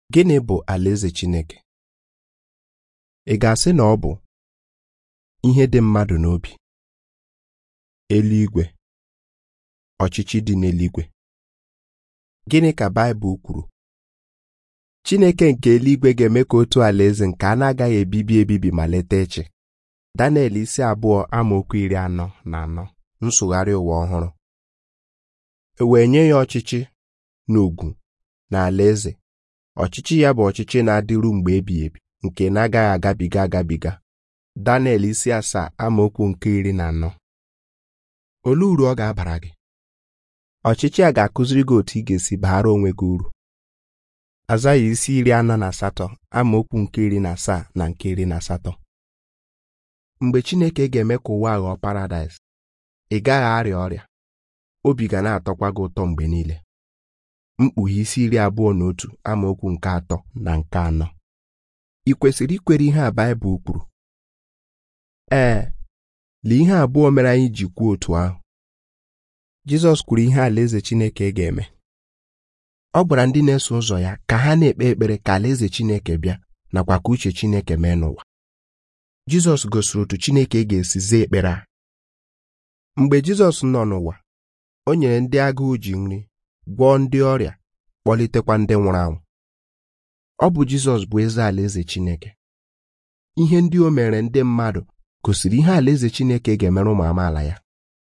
Gịnị bụ alaeze Chineke? Ị ga-asị na ọ bụ ihe dị mmadụ n'obi, eluigwe, ọchịchị dị n'eluigwe. Gịnị ka Baịbụl kwuru? Chineke nke eluigwe ga-eme ka otu alaeze nke a na-agaghị ebibi ebibi ma leta echi. Daniel isi abụọ amaokwu iri anọ na anọ nsụgharị ụwa ọhụrụ. E wee nye ya ọchịchị na ugwu na alaeze ọchịchị ya bụ ọchịchị na-adịru mgbe ebighị ebi nke na-agaghị agabiga agabiga Daniel isi asaa amaokwu nke iri na anọ olee uru ọ ga-abara gị ọchịchị a ga-akụziri gị otu ị ga-esi baara onwe gị uru Azaya isi iri anọ na asatọ amaokwu nke iri na asaa na nke iri na asatọ mgbe Chineke ga-eme ka ụwa ghọọ paradaịs ị gaghị arịa ọrịa obi ga na-atọkwa gị ụtọ mgbe niile mkpughe isi iri abụọ na otu amaokwu nke atọ na nke anọ ị kwesịrị ikwere ihe a Baịbụl kwuru ee lee ihe abụọ mere anyị ji kwuo otu ahụ Jizọs kwuru ihe alaeze Chineke ga-eme ọ gwara ndị na-eso ụzọ ya ka ha na-ekpe ekpere ka alaeze Chineke bịa nakwa ka uche Chineke mee n'ụwa Jizọs gosiri otu Chineke ga-esi zaa ekpere a mgbe Jizọs nọ n'ụwa o nyere ndị agụụ ji nri gwọọ ndị ọrịa kpọlitekwa ndị nwụrụ anwụ ọ bụ Jizọs bụ eze alaeze Chineke ihe ndị o mere ndị mmadụ gosiri ihe alaeze Chineke ga-emere ụmụ amaala ya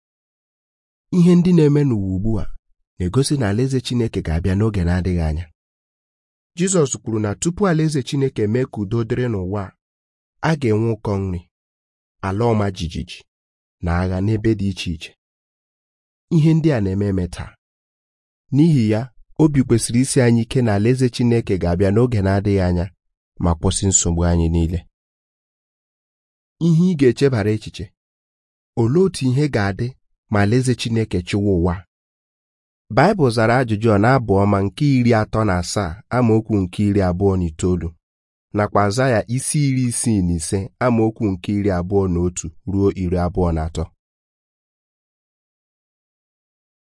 ihe ndị na-eme n'ụwa ugbu a na-egosi na alaeze Chineke ga-abịa n'oge na-adịghị anya Jizọs kwuru na tupu alaeze Chineke mee ka udo dịrị n'ụwa a ga-enwe ụkọ nri ala ọma jijiji na agha n'ebe dị iche iche ihe ndị a na-eme eme taa n'ihi ya obi kwesịrị isi anyị ike na alaeze Chineke ga-abịa n'oge na-adịghị anya ma kwụsị nsogbu anyị niile ihe ị ga-echebara echiche olee otu ihe ga-adị ma alaeze Chineke chịwa ụwa Baịbụl zara ajụjụ ọ na-abụ ọma nke iri atọ na asaa amaokwu nke iri abụọ na itoolu nakwa Azaya isi iri isii na ise amaokwu nke iri abụọ na otu ruo iri abụọ na atọ